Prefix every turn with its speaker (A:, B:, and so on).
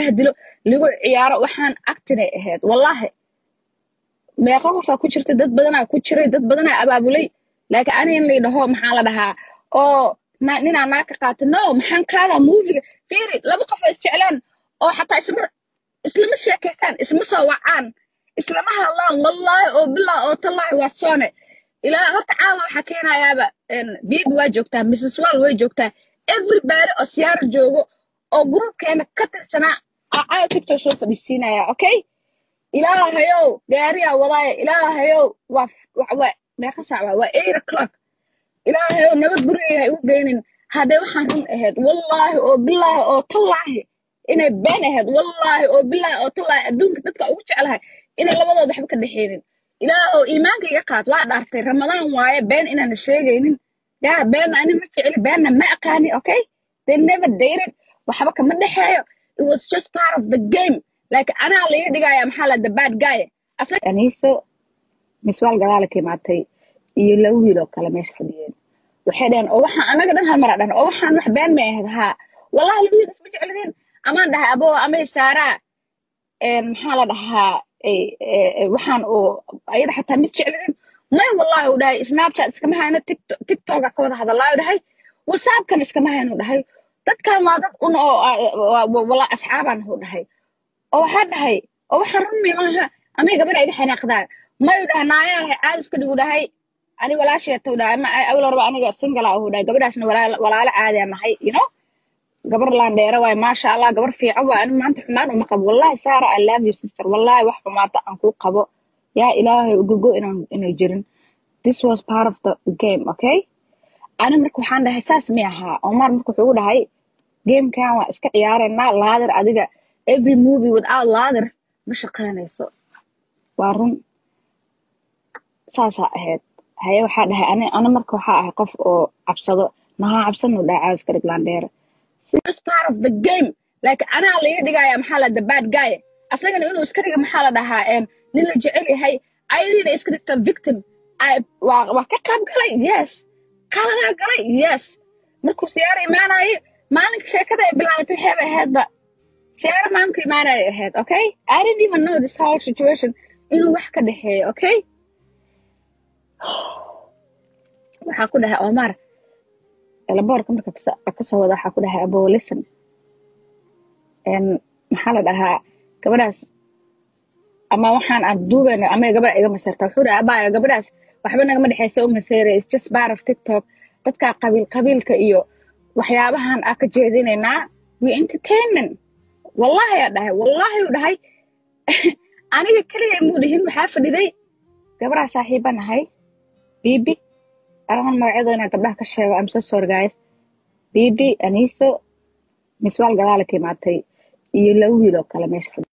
A: bahdilo lagu ciyaaro waxaan actinay ahayd wallaahi meeqa qofaa ku jirta dad badanaa ku jiray dad badanaa abaabulay laakiin aniga in lay dhaho maxaa la dhahaa oo na- ninaa naa ka qaata no maxaan qaadaa muufiga fiiri laba qof oo isjeclaan oo xataa isma islama sheekaytaan isma soo wacaan islama hadlaan wallaahi oo bilaa oo tallaahi waa soone ilaa horta caawa waxaa keenayaaba biibi waa joogtaa mrs wall way joogtaa everybody oo siyaaro joogo oo gruubkeena ka tirsanaa aa caawa tiktok soo fadhiisiinaya okay ilaahayow gaariyaa wadaaya ilaahayow waa waa waa- meeqa saac waa waa eight o'clock ilaahayow nabad gurigay ha igu geynin haddee waxaan run ahayd wallaahi oo bilaahi oo tallaahi inay been ahayd wallaahi oo bilaahi oo tallaahi adduunka dadka ugu jeclahay inay labadooda waxba ka dhexeynin ilaahow iimaanka iga qaad waa dhaartay ramadaan waaye been inaana sheegaynin yaa beenna ani ma jeceli beenna ma aqaani okay they never dated waxba kama dhexeeyo it was just part of the game like anaa laiga dhigaya maxaa la the bad guy Asaga- aniiso miswaal gadaala ka imaatay iyo laba wiil oo kale meesha fadhiyeen waxay dhaheen oo waxaan anaga dhan hal mara dhahan oo waxaan wax been may ahayd haa wallahi labadiin isma jeclideen amaan dhahay abo amay saaraa een, maxaa la dhahaa eh, eh, eh, waxaan oo ayada xataa mis jeclideen may wallahi u dhahay snapchat iskama hayno Tikto- tiktoka ka wada hadalaa u dhahay whatsappkan iskama hayno dhahay dadkan waa dad un oo ah, waa- waa- wala asxaabaan u dhahay oo waxaa dhahay oo waxaan runmi maaha amay gabadha iga xanaaqdaa mayu dhaha naayaha caadi iska dhigu dhahay ani walaasheeta u dhahay ama awal horeba aniga singala u dhahay gabadhaasna walaalo walaalo caadi aan nahay you know gabar laandheera waay maasha allah gabar fiican waay ani maanta xumaan uma qabo wallahi saara i love you sister wallahi wax xumaata aan kuu qabo yaa ilaahay ugogo inaan inay jirin this was part of the game okay ani marka waxaan dhahay saas mi ahaa omar marka wuxuu u dhahay gamekan waa iska ciyaaraynaa laadir adiga every movie without laadir ma shaqaynayso waa run saasaa ahayd haye waxaa dhahay ani ani marka waxaa ahay qof oo cabsado nahaa cabsanu dhahay caadiska dhig laandheera It's part of the game like anaa laiga dhigaya maxaa la the bad guy asagana inuu iska dhiga maxaa la dhahaa een, nin la jecel yahay ayadiina iska dhigta victim Ay- waa waa ka qayb galay yes qaladaa galay yes markuu siyaaro imaanayo maalinka sheekada ay bilaabatay waxay bay ahaydba siyaaro maalinka imaanaya ahayd okay i didn't even know this whole situation inuu wax ka dhexeeyo okay waxaa ku dhahay omar elaboorka marka kasa- kasoo wada waxaa ku dhahay abo listen een, maxaa la dhahaa gabadhaas ama waxaan aan duubayno ama gabadha iga masirta wuxuu dhahay abaayo gabadhaas waxba nagama dhexeysa u maseere is just part of tiktok dadka qabiil qabiilka iyo waxyaabahan aa ka jeedinaynaa we entertainment wallahi aa dhahay wallahi u dhahay aniga keliya muu dhihin waxaa fadhiday gabadhaa saaxiiba nahay bibi arahan magacyada inaa gabdhaha ka sheego am so sorry guys bibi aniso miswaal gadaala ka imaatay iyo laba wiil oo kale meesha fadhiya